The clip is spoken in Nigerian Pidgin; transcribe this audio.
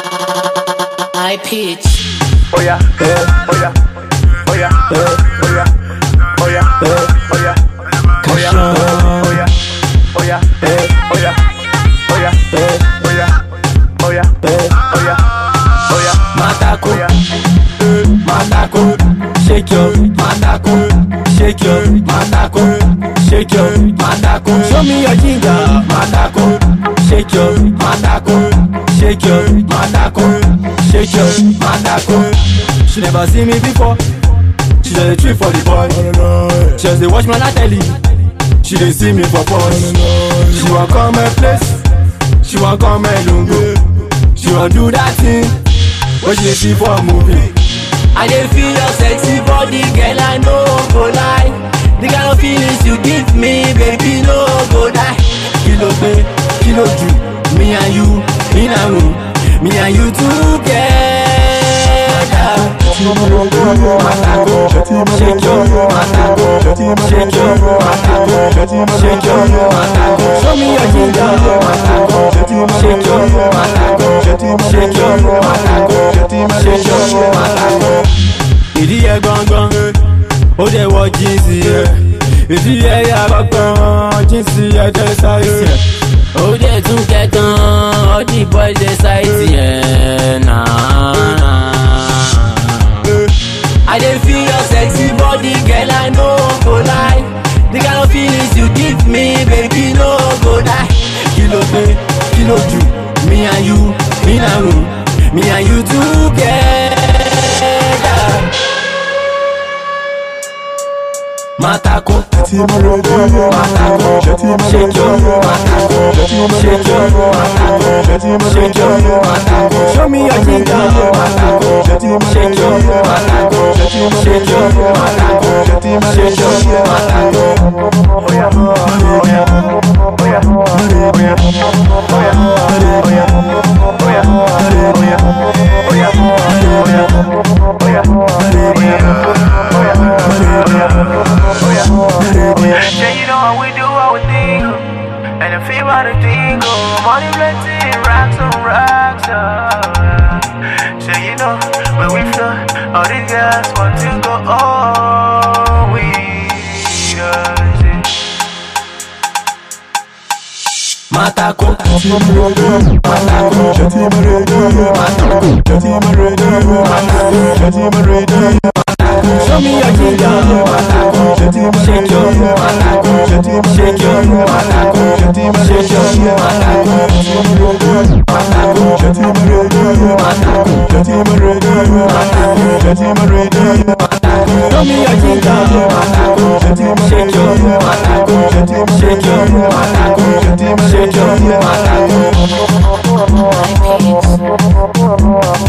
High pitch. Oh yeah, oh yeah, oh yeah, oh yeah, oh yeah, oh yeah, oh yeah, oh yeah, oh yeah, oh yeah, oh yeah, oh yeah, oh yeah, oh yeah, oh yeah, Matako, oh yeah. matako, shake your matako, shake your matako, shake your matako. Show me your ginger, matako, shake your matako, shake your matako, shake your matako. She never see me before. She just a trip for the boy. She just dey watch my telly. She dey see me for posh. She wan come my place. She wan come my lungo. She wan do that thing wey she dey see for movie. I dey feel your sexy body, girl, I no go lie. The kind of feelings you give me, baby, no go die. Kilo pe, kilo ju, me and you in a room, me and you together. Matako, shake your matako, shake your matako, shake your matako. Show me your ginger, matako, shake your matako, shake your matako, shake your matako. Ìdí yẹ gangan, ó dẹ̀ wọ jíǹsì yẹ. Ìdí yẹ yà bọ̀kan, jíǹsì yẹ jẹ́ sáìsì yẹ. Ó dẹ̀ tún kẹ̀kan, all the boys dey sáìsì yẹ. Nah. I dey feel your sexy body, girl, I no go lie. The kind of feelings you give me, baby, no go die. Kilo pe, kilo ju, me and you in a room, me and you together. Matako, matako, shake your matako, shake your matako, shake your matako. Show me your ginger, matako, shake your matako, shake your matako, shake your matako. Yeah, you know how we do our thing. And if you want to thing, oh, money plenty, racks on racks. Oh. So you know, when we flow, all these guys want to go all we does it. Matako, matako, matako, Show me your ginger, matako, shake your matako, shake your matako, shake your matako, Show me your ginger, matako, shake your matako, shake your matako, shake your matako. High pitch.